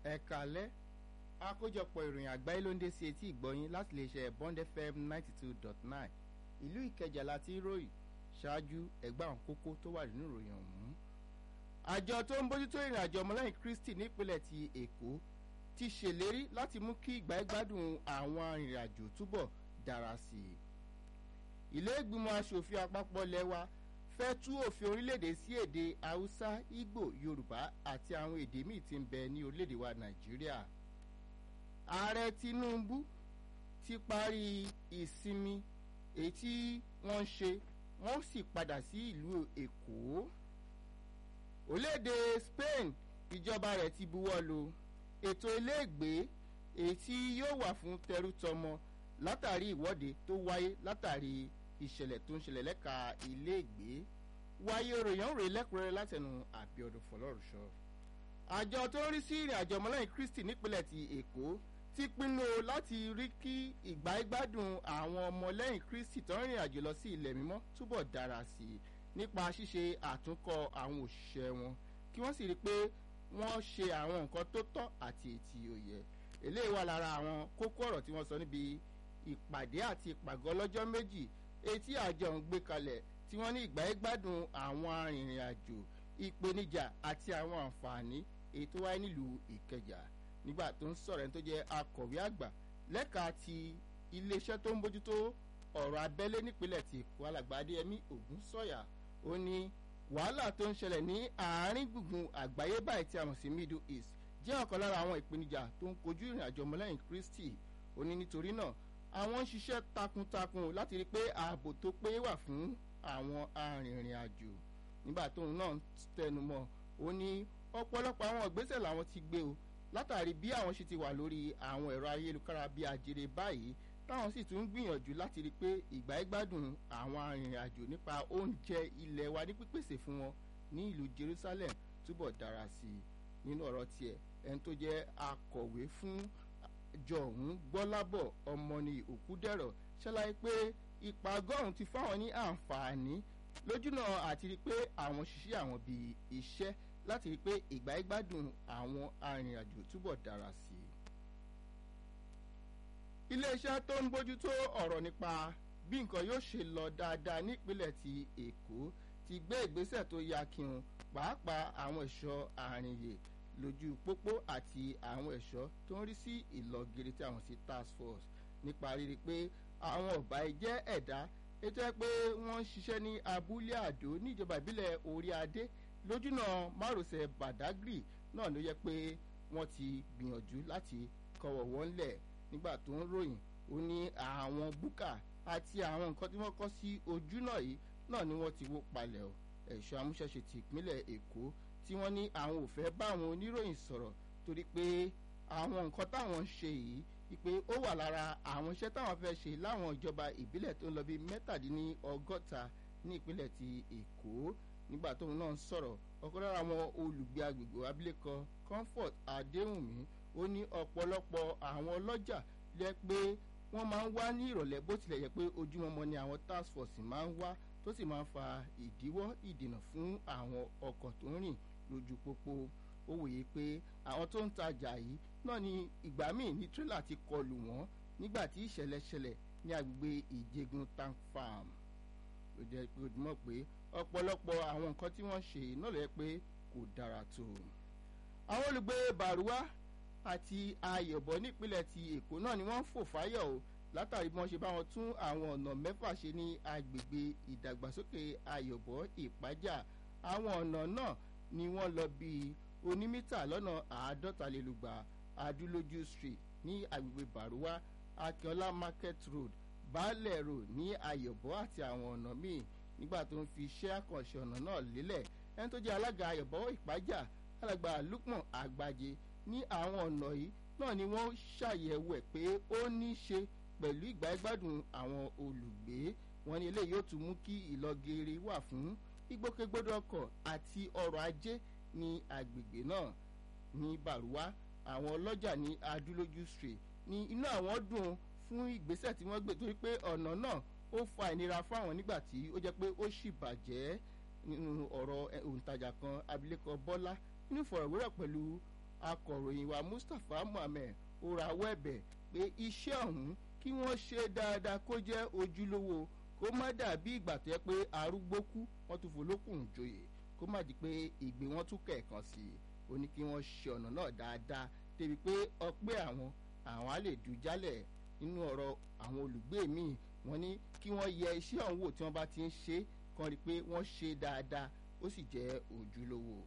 ẹ kálẹ́ àkójọpọ̀ ìròyìn àgbáyé ló ń dé sí etí ìgbọ́yín láti lè ṣe bond fm ninety two dot nine ìlú ìkẹjà láti ròyìn ṣáájú ẹgbẹ́ àwọn kókó tó wà nínú ìròyìn ọ̀hún. àjọ tó ń bójútó ìrìn àjò ọmọlẹ́yìn kristi nípínlẹ̀ ti èkó ti ṣèlérí láti mú kí ìgbà ìgbádùn àwọn arìnrìn-àjò túbọ̀ dára sí i. ilé ìgbìmọ̀ asòfin àpapọ̀ lẹ́wà fẹ́ tú òfin orílẹ̀-èdè sí èdè haúsá ìgbò yorùbá àti àwọn èdè míì tí ń bẹ ní orílẹ̀-èdè wa nàìjíríà. ààrẹ tinubu ti parí ìsinmi èyí tí wọ́n ń ṣe wọ́n sì padà sí ìlú èkó. orílẹ̀-èdè spain ìjọba rẹ̀ ti buwọ́ lu ètò iléègbé èyí tí yóò wà fún tẹrútọmọ látàrí ìwọ́de tó wáyé látàrí ìṣẹ̀lẹ̀ tó ń ṣẹlẹ̀ lẹ́ka iléègbé wáyé ròyìn rè lẹ́kùnrẹ́rẹ́ látẹnu àbíọdún fọlọ́rùṣọ. àjọ tó ń rí sí ìrìn àjò ọmọlẹ́yìn kristi nípínlẹ̀ ti èkó ti pinnu láti rí kí ìgbà ìgbádùn àwọn ọmọlẹ́yìn kristi tó ń rìn àjò lọ sí ilẹ̀ mímọ́ túbọ̀ dára sí i nípa ṣíṣe àtúnkọ àwọn òṣìṣẹ́ wọn kí wọ́n sì rí i pé wọ́n ṣe àwọn nǹkan tó tọ́ àti ètí òye eléyìí wà lára àwọn kókó ọ̀rọ̀ tí wọ́n sọ níbi ìpàdé àti ìpàgọ́ lọ́jọ́ méjì etí àjọ ń gbé kalẹ̀ tí wọ́n ní ìgbà ìgbádùn àwọn arìnrìn àjò ìpèníjà àti àwọn àǹfààní èyí tó wáyé nílùú ìkẹjà nígbà tó ń sọ̀rọ̀ ẹni tó jẹ́ akọ̀wé àgbà lẹ́ka ti iléeṣẹ́ tó ń bójútó ọ̀rọ̀ abẹ́lé nípínlẹ̀ ti èkó alàgbà adéyẹmí ògún sọ̀yà ó ní wàhálà tó ń ṣẹlẹ̀ ní àárín gbùngbùn àgbáyé báyìí tí a mọ̀ sí middle east jẹ́ ọ̀kan lára àwọn ìpèníjà tó ń kojú ìrìn àjò ọmọlẹ́yìn kristi ó ní nítorí náà àwọn ń ṣiṣẹ́ takuntakun láti rí i pé ààbò tó péye wà fún àwọn arìnrìn àjò nígbà tóun náà tẹnu mọ́ ó ní ọ̀pọ̀lọpọ̀ àwọn ìgbésẹ̀ làwọn ti gbé o látàrí bí àwọn ṣe ti wà lórí àwọn ẹ̀rọ ayélujára bíi àjèrè báyìí táwọn sì tún gbìyànjú láti rí i pé ìgbà ìgbádùn àwọn arìnrìn àjò nípa oúnjẹ ilẹ̀ wa ní pípèsè fún wọn ní ìlú jerusalem túbọ̀ dára sí i nínú ọ̀rọ̀ tiẹ̀ ẹni tó jẹ́ akọ̀wé fún jọ̀hún gbọ́lábọ̀ ọmọnì òkúdẹ̀rọ̀ ṣàlàyé pé ìpàgọ́rùn ti fáwọn ní àǹfààní lójúnà àti rí i pé àwọn ṣiṣẹ́ àwọn bíi iṣẹ́ láti rí i pé ìgbà ìgbádùn àwọn arìnrìnàjò túbọ̀ dára sí i. iléeṣẹ́ tó ń bójútó ọ̀rọ̀ nípa bí nǹkan yóò ṣe lọ dáadáa nípínlẹ̀ ti èkó ti gbé ìgbésẹ̀ tó yá kí wọn pàápàá àwọn ẹ̀ṣọ́ àrìnyè lójú pópó àti àwọn ẹ̀ṣọ́ tó ń rí sí ìlọgiri tí àwọn sí task force nípa rírí pé àwọn ọ̀bà jẹ́ ẹ̀dá ètò ẹ pé wọ́n ń ṣiṣẹ́ ní abúlé àdó níjọba ìbílẹ̀ orí adé lójúnà márosẹ̀ badagry náà ló yẹ pé wọ́n ti gbìyànjú láti kọwọ́ wọn lẹ̀ nígbà tó ń ròyìn ó ní àwọn búkà àti àwọn nǹkan tí wọ́n kọ́ sí ojú náà yìí náà ni wọ́n ti wó palẹ̀ ọ̀ ẹ̀ṣọ́ amúṣẹ́ṣe ti ìpínlẹ̀ èkó tí wọ́n ní àwọn ò fẹ́ bá àwọn oníròyìn sọ̀rọ̀ torí pé àwọn nǹkan táwọn ń ṣe yìí wípé ó wà lára àwọn iṣẹ́ táwọn fẹ́ ṣe láwọn ìjọba ìbílẹ̀ tó ń lọ bíi mẹ́tàdínlọ́gọ́ta ní ìpínlẹ̀ ti èkó nígbà tóun náà ń sọ̀rọ̀ ọ̀kan lára àwọn olùgbé agbègbè abilékọ comfort adéhùnmí ó ní ọ̀pọ̀lọpọ̀ àwọn ọlọ́jà lẹ́ pé wọ́n máa ń wá ní ìrọ̀lẹ́ bó tilẹ̀ yẹ pé ojúmọmọ ni àwọn task force máa ń wá tó sì máa ń fa ìdíwọ́ ìdènà fún àwọn ọkọ̀ tó ń rìn lójú pópó ó wòye pé àwọn tó ń tajà yìí náà ni ìgbà míì ní tírélà ti kọlù wọ́n nígbà tí ìṣẹ̀lẹ̀ ṣẹlẹ̀ ní agbègbè ìjẹgun tank farm ló jẹ́ pé ó mọ̀ pé ọ̀pọ̀lọpọ̀ àwọn nǹkan tí wọ́n ṣe náà lè pé kò dára tó. àwọn olùgbé bàrúwá àti ayọ̀bọ nípínlẹ̀ ti èkó náà ni wọ́n ń fò fáyọ̀ o látàrí bí wọ́n ṣe bá wọn tún àwọn ọ̀nà mẹ́fà ṣe ní agbègbè ìdàgbàsókè ayọ̀bọ ìpájà àwọn ọ̀nà náà ni wọ́n lọ bíi onímítà lọ́nà àádọ́talélúgba adúlójú street ní agbègbè baruwa akínọlá market road baálẹ̀ road ní ayọ̀bọ àti àwọn ọ̀nà míì nígbà tó ń fi iṣẹ́ àkànṣe ọ̀nà náà lélẹ̀ ẹni tó jẹ́ alága ayọ̀bọ ìpájà alàgbà lukman àgbàjẹ ní àwọn ọ̀nà yìí náà ni wọ́n ṣàyẹ̀wò ẹ̀ pé ó ní í ṣe pẹ̀lú ìgbà ìgbádùn àwọn olùgbé wọn ní eléyìí yóò tún mú kí ìlọgẹrẹ wà fún ìgbòkègbodò ọkọ̀ àti ọrọ̀ ajé ní agbègbè náà ní baruwa àwọn ọlọ́jà ní adúlójú street ní inú àwọn dùn fún ìgbésẹ̀ tí wọ́n gbé torí pé ọ̀nà náà ó fa ìnira fáwọn nígbà tí ó jẹ́ pé ó sì bàjẹ́ nínú ọ̀rọ̀ òǹtajà kan abilékọ bọ́lá nínú ìfọ̀rọ̀wérọ̀ pẹ̀lú akọ̀ròyìn wa mustapha muhammed ó rawọ́ ẹ̀bẹ̀ pé iṣẹ́ ọ̀hún kí wọ́n ṣe dáadáa kó jẹ́ ojúlówó kó má dàbí ìgbà tó yẹ pé arúgbó kú wọ́n tún folókùn joyè kó má di pé ìgbé wọn tún kẹ̀kan sí i ó ní kí wọ́n ṣe ọ̀nà náà dáadáa débi pé ọpẹ́ àwọn àwọn á lè dù jálẹ̀ nínú ọ̀rọ̀ àwọn olùgbé míì wọ́n ní kí wọ́n yẹ iṣẹ́ ọ̀hún wò tí wọ́n bá ti ń ṣe kan rí i pé wọ́n ṣe dáadáa ó sì jẹ́ ojúlówó.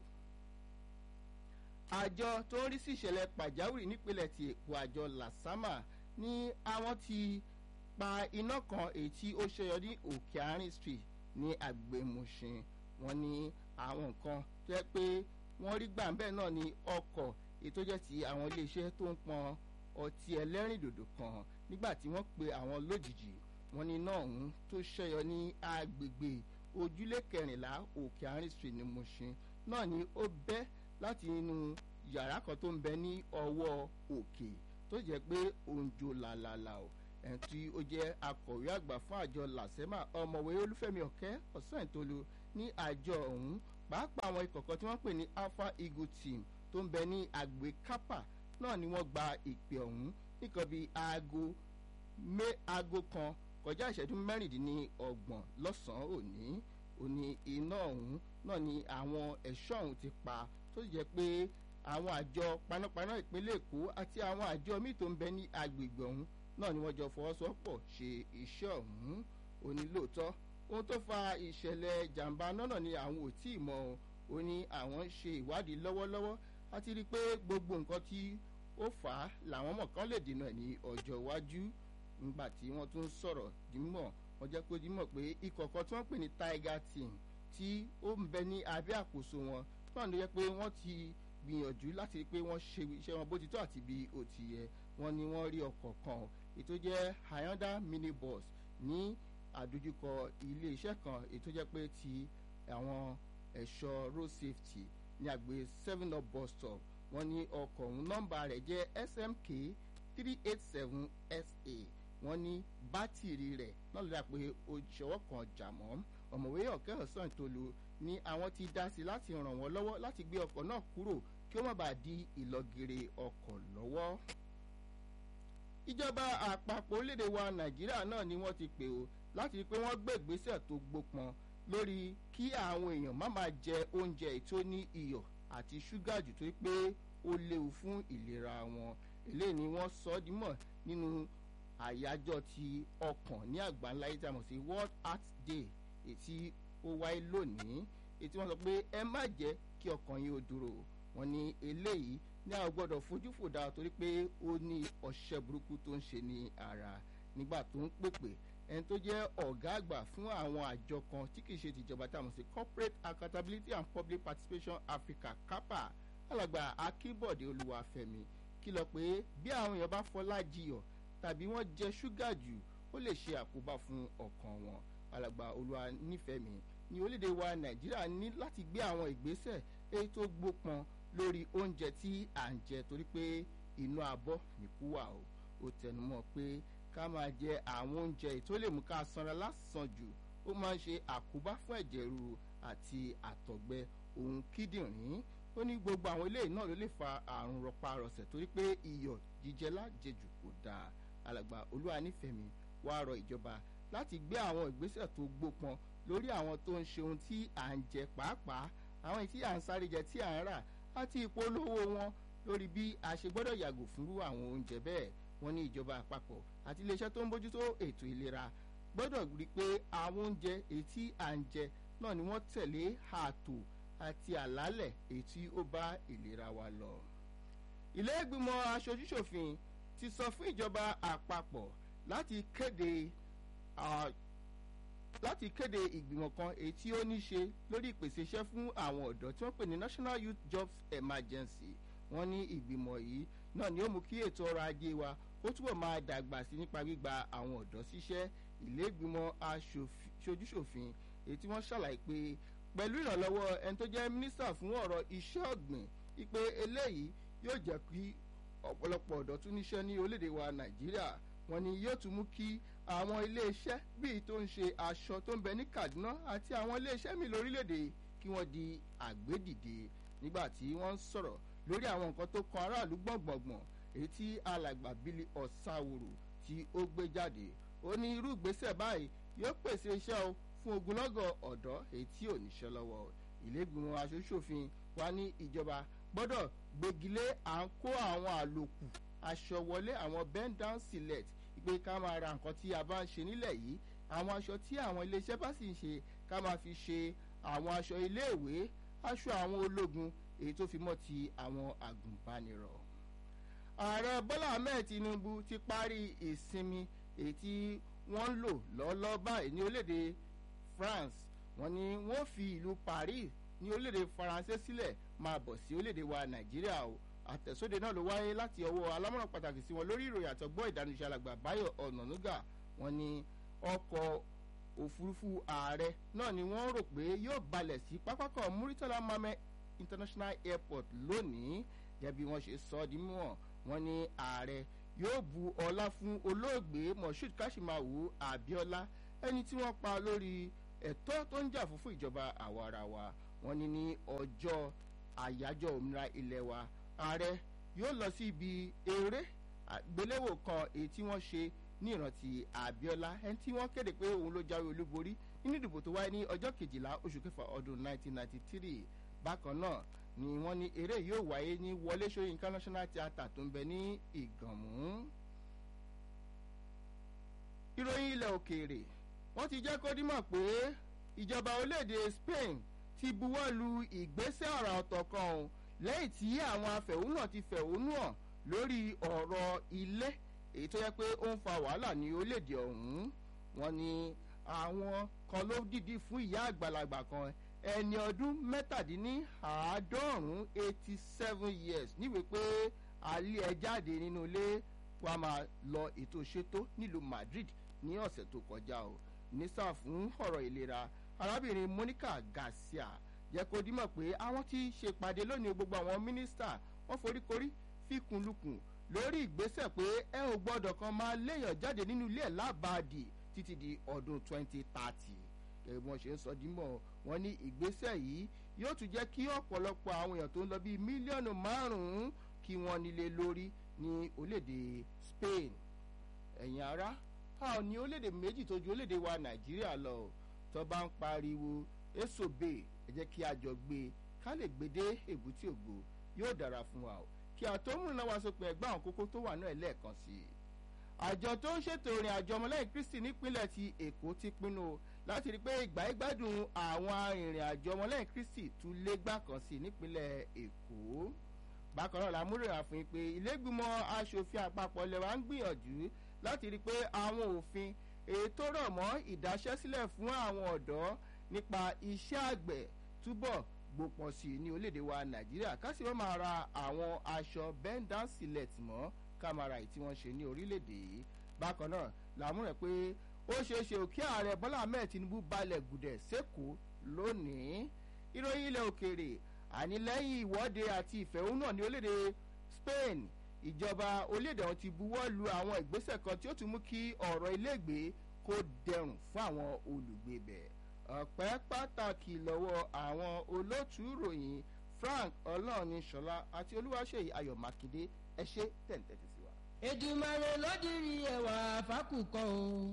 àjọ tó ń rí sí ìṣẹ̀lẹ̀ pàjáwìrì nípínlẹ̀ ti èkó àjọ lasama ní àwọn ti pa iná kan èyí tí ó ṣẹyọ ní òkè àárín street ní agbèmùsìn wọn ní àwọn nǹkan tó yẹ pé wọ́n rí gbàǹbẹ́ náà ní ọkọ̀ èyí tó jẹ́ ti àwọn iléeṣẹ́ tó ń pọn ọtí ẹlẹ́rìndòdò kan nígbà tí wọ́n pe àwọn lójijì wọn ní iná ọ̀hún tó ṣẹyọ ní agbègbè ojúlé kẹrìnlá òkè àárín street ní mushin náà ni ó bẹ́ láti inú yàrá kan tó ń bẹ ní ọwọ́ òkè tó jẹ́ pé òǹjò làlàlà o ẹni tí ó jẹ́ akọ̀wé àgbà fún àjọ làsẹ́mà ọmọwé olúfẹ́mi ọ̀kẹ́ ọ̀sán ìtòlú ní àjọ ọ̀hún pàápàá àwọn ikọ̀ kan tí wọ́n pè ní alpha eagle team tó ń bẹ ní àgbè kápá náà ni wọ́n gba ìpè ọ̀hún nìkan bíi aago mé aago kan kọjá ìṣẹ́jú mẹ́rìndínlọ́gbọ̀n lọ́sàn-án òní òní iná ọ̀hún náà ni àwọn ẹ̀ṣọ́ ọ̀hún ti pa tó jẹ́ pé àwọn àjọ panápaná ìpínlẹ̀ èkó àti àwọn àjọ míì tó ń bẹ ní agbègbè ọ̀hún náà ni wọ́n jọ fọwọ́sowọ́pọ̀ ṣe iṣẹ́ ọ̀hún òní lóòótọ́ ohun tó fa ìṣẹ̀lẹ̀ jàǹbá náà ni àwọn ò tí ì mọ̀ ó ní àwọn ń ṣe ìwádìí lọ́wọ́lọ́wọ́ àti rí i pé gbogbo nǹkan tí ó fà á làwọn mọ̀ kán lè dènà ní ọjọ́ iwájú nígbà tí wọ́n tún sọ̀rọ̀ dímọ̀ wọ́n jẹ́ kó dímọ̀ pé ikọ̀ kan tí wọ́n pè ní tiger team tí ó ń bẹ ní abẹ́ àkóso wọn náà ló yẹ pé wọ́n ti gbìyànjú láti rí i pé wọ́n ṣe iṣẹ́ wọn bó ti tó àti bí ó ti yẹ wọ́n ní wọ́n rí ọkọ̀ kan ètò jẹ́ hyundai minibus ní àdójúkọ ilé iṣẹ́ kan ètò jẹ́ pé ti àwọn ẹ̀ṣọ́ road safety ní àgbè seven up bus stop wọ́n ní ọkọ̀ ọ̀hún nọ́mbà rẹ̀ jẹ́ smk three eight seven sa wọ́n ní bátìrì rẹ̀ náà ló dà pé òṣèwọ́ kan jà mọ́ ọ̀mọ̀wé ọ̀kẹ́ ọ̀sán ìtòlù ní àwọn ti dá sí láti ràn wọ́n lọ́wọ́ láti gbé ọkọ̀ náà kúrò kí ó má bàa di ìlọgìrì ọkọ̀ lọ́wọ́. ìjọba àpapọ̀ orílẹ̀-èdè wa nàìjíríà náà ni wọ́n ti pè ó láti rí i pé wọ́n gbé ìgbésẹ̀ tó gbópọn lórí kí àwọn èèyàn má máa jẹ oúnjẹ tó ní iyọ̀ àti ṣúgà jù tó pé ó léwu fún ìlera wọn eléyìí ni wọ́n sọ ọ́ dímọ̀ nínú àyájọ́ ti ọkàn ní àgbáńlá yìí tí a mọ̀ sí world heart day ètí ó wáyé lónìí ètí wọ́n sọ pé ẹ má jẹ́ kí ọkàn yín ó dúró wọ́n ní eléyìí ní àwọn gbọ́dọ̀ fojú fò dáa torí pé ó ní ọṣẹ́ burúkú tó ń ṣe ní ara nígbà tó ń pèpè ẹni tó jẹ́ ọ̀gá àgbà fún àwọn àjọ kan tí kì í ṣe tìjọba tá a mọ̀ sí corporate accountability and public participation africa capa alàgbà akínbọ̀dé olúwàfẹ̀mí kìlọ̀ pé bí àwọn èèyàn bá fọlá jiyọ̀ tàbí wọ́n jẹ ṣúgà jù ó lè ṣe àkóbá fún ọkàn wọn alàgbà olúwa nífẹ̀ẹ́ mi ní orílẹ̀-èdè wa nàìjíríà ní láti gbé àwọn ìgbésẹ̀ èyí tó gbópọn lórí oúnjẹ tí à ń jẹ torí pé inú abọ́ nìkú wà o ó tẹnumọ́ pé ká máa jẹ àwọn oúnjẹ èyí tó lè mú ká sanra lásán jù ó máa ń ṣe àkóbá fún ẹ̀jẹ̀ ríru àti àtọ̀gbẹ ohun kíndìnrín ó ní gbogbo àwọn eléyìí náà ló lè fa àrùn rọpárọsẹ̀ torí pé iyọ̀ jíjẹ lájẹjù kò dáa alàgbà olúwa nífẹ̀ẹ́ mi wá rọ ìjọba láti gbé àwọn ìgbésẹ̀ tó gbópọn lórí àwọn tó ń ṣe ohun tí à ń jẹ pàápàá àwọn tí à ń sáré jẹ tí à ń rà àti ìpolówó wọn lórí bí a ṣe gbọ́dọ̀ yàgò fúnrú àwọn oúnjẹ bẹ́ẹ̀ wọ́n ní ìjọba àpapọ̀ àti iléeṣẹ́ tó ń bójútó ètò ìlera gbọ́dọ̀ rí i pé àwọn oúnjẹ èyí tí à ń jẹ náà ni wọ́n tẹ̀lé ààtò àti àlálẹ̀ èyí tí ó bá ìlera wa lọ. ilé ìgbìmọ̀ aṣojúṣòfin ti sọ fún ìjọba àpapọ̀ láti kéde láti kéde ìgbìmọ̀ kan èyí tí ó ní ṣe lórí ìpèsè iṣẹ́ fún àwọn ọ̀dọ́ tí wọ́n pè ní national youth jobs emergency wọ́n ní ìgbìmọ̀ yìí náà ni ó mú kí ètò ọrọ̀ ajé wa ó túbọ̀ máa dàgbà sí nípa gbígba àwọn ọ̀dọ́ síṣẹ́ ilé ìgbìmọ̀ aṣojúṣòfin èyí tí wọ́n ṣàlàyé pé pẹ̀lú ìrànlọ́wọ́ ẹni tó jẹ́ mínísítà fún ọ̀rọ̀ iṣẹ́ ọ̀gbìn wípé eléyìí yóò jẹ́ kí ọ̀pọ̀lọpọ̀ ọ̀dọ́ tún níṣẹ́ ní orílẹ̀-èdè wa nàìjíríà wọ́n ní yóò tún mú kí àwọn iléeṣẹ́ bíi tó ń ṣe aṣọ tó ń bẹ ní kaduna àti àwọn iléeṣẹ́ mi lórílẹ̀‐èdè kí wọ́n di àgbédìde nígbà tí wọ́n ń sọ̀rọ̀ lórí àwọn nǹkan tó kan aráàlú gbọ̀ngbọ̀ngbọ̀n èyí tí alàgbà bílí ọ̀sáwòrò tí ó gbé jáde ó ní irú ìgbésẹ̀ báyìí yóò pèsè iṣẹ́ o fún ogunlọ́gọ̀ ọ̀dọ́ èyí tí ò níṣẹ́ lọ́wọ́ ìlẹ́gbìmọ̀ aṣojú-ṣòfin wa ní ìjọba gbọ́dọ̀ gbégilé à ń kó àwọn àlòkù aṣọ wọlé àwọn bend down select pé ká máa ra nǹkan tí a bá ń ṣe nílẹ̀ yìí àwọn aṣọ tí àwọn iléeṣẹ́ bá sì ń ṣe ká máa fi ṣe àwọn aṣọ iléèwé aṣọ àwọn ológun èyí tó fi mọ́ ti àwọn àgùnbánirọ̀. ààrẹ bọ́lá ahmed tinubu ti parí ìsinmi èyí tí wọ́n ń lò lọ́ọ́lọ́ báyìí ní orílẹ̀-èdè france wọ́n ní wọ́n fi ìlú paris ní orílẹ̀-èdè faransé sílẹ̀ máa bọ̀ sí orílẹ̀-èdè wa nàìjíríà o àtẹ̀sóde náà ló wáyé láti ọwọ́ alámọ̀ràn pàtàkì sí wọn lórí ìròyìn àtọ́gbọ́ ìdánilẹ́sẹ̀ alàgbà báyọ̀ ọ̀nànúgà wọn ni ọkọ̀ òfurufú ààrẹ náà ni wọ́n rò pé yóò balẹ̀ sí pápákọ̀ muritala mohammed international airport lónìí gẹ́gẹ́ bí wọ́n ṣe sọ ọ́ di mímọ́ wọn ni ààrẹ yóò bu ọlá fún olóògbé moshood kashimawu abiola ẹni tí wọ́n pa lórí ẹ̀tọ́ tó ń jà fún fún ìjọba àwarawa wọn ni ní ọjọ́ àyájọ́ òmìnira ilẹ̀ wa ààrẹ yóò lọ sí ibi eré àgbéléwò kan èyí tí wọ́n ṣe ní ìrántí abiola ẹni tí wọ́n kéde pé òun ló jáwé olúborí nínú ìdìbò tó wáyé ní ọjọ́ kejìlá oṣù kẹfà ọdún 1993 bákan náà ni wọ́n ní eré yóò wáyé ní wọlé sọyìnká national theatre tó ń bẹ ní ìgànmú. ìròyìn ilẹ̀ òkèèrè wọ́n ti jẹ́ kó dímọ̀ pé ìjọba orílẹ̀-èdè spain ti buwọ́ lu ìgbésẹ̀ ọ̀rọ̀ ọ̀tọ̀ kan o lẹ́yìn tí àwọn afẹ̀hónúhàn ti fẹ̀hónú hàn lórí ọ̀rọ̀ ilé èyí tó yẹ pé ó ń fa wàhálà ní orílẹ̀-èdè ọ̀hún wọn ni àwọn kan ló dìdí fún ìyá àgbàlagbà kan ẹni ọdún mẹ́tàdínníàádọ́rùn-ún eighty seven years níwèé pé alẹ́ ẹ jáde nínú ilé wa máa lọ ètò ṣètò nílùú madrid ní ọ̀sẹ̀ tó kọjá o nísà fún ọ̀rọ̀ ìlera arábìnrin monica garcia jẹ́ kó dímọ̀ pé àwọn ti ṣèpàdé lónìí gbogbo àwọn mínísítà wọ́n foríkorí fíkunlukùn lórí ìgbésẹ̀ pé ẹ ò gbọ́dọ̀ kan máa léèyàn jáde nínú ilé ẹ̀ lábàádì títí di ọdún twenty thirty gẹ́gẹ́ bí wọ́n ṣe ń sọ dímọ̀ wọ́n ní ìgbésẹ̀ yìí yóò tún jẹ́ kí ọ̀pọ̀lọpọ̀ àwọn èèyàn tó ń lọ bíi mílíọ̀nù márùn-ún kí wọ́n nílé lórí ní orílẹ̀-èdè spain ẹ̀yìn ara a ò ní orílẹ̀-èdè méjì tó ju orílẹ̀-èdè wa nàìjíríà lọ tó bá ń pariwo èsobe ẹ jẹ́ kí a jọ gbé ká lè gbé dé èbúté ògbó yóò dára fún wa o kí a tó múlò náà wá sópin ẹgbẹ́ àwọn kókó tó wà náà lẹ́ẹ̀kan sí i àjọ tó ń ṣètò ìrìn àjò ọmọlẹ́yìn kristi nípínlẹ̀ ti èkó ti pinnu láti rí i pé ìgbà ìgbádùn àwọn arìnrìn àjò ọmọlẹ́yìn kristi tún lé gbà kan sí i nípínlẹ̀ èkó bákan náà làmúrò àfihàn pé ilégbìmọ̀ asòfin àpapọ̀ lẹ́wà ń gbìyànjú láti rí i pé àwọn òfin ètò rọ̀ mọ́ ìdáṣẹ́sílẹ̀ fún àwọn ọ̀dọ́ nípa iṣẹ́ àgbẹ̀ túbọ̀ gbòpọ̀ sí i ní orílẹ̀-èdè wa nàìjíríà kásì wọ́n máa ra àwọn aṣọ bend down select mọ́ kámara yìí tí wọ́n ṣe ní orílẹ̀-èdè yìí bákan náà làmúrẹ̀ pé ó ṣeé ṣe òkè ààrẹ bọ́lá ahmed tinubu balẹ̀ gùdẹ̀ sẹ́kọ̀ọ́ lónìí ìròyìn ilẹ̀ òkèèrè àní lẹ́yìn ìwọ́de àti ìfẹ̀hónúhàn ní orílẹ̀-èdè spain ìjọba orílẹ̀-èdè wọn ti buwọ́ lu àwọn ìgbésẹ̀ kan tí ó tún mú kí ọ̀rọ̀ ilégbèé kó dẹrùn fún àwọn olùgbé bẹ̀ ọ̀pẹ́ pàtàkì lọ́wọ́ àwọn olóòtú ìròyìn frank ọlọ́ọ̀nìṣọlá àti olúwaṣeyì ayọ̀ mákindé ẹ ṣe tẹ̀ǹtẹ̀tì sí wa. èdùmàrè ló dirí ẹwà fákùkọ o.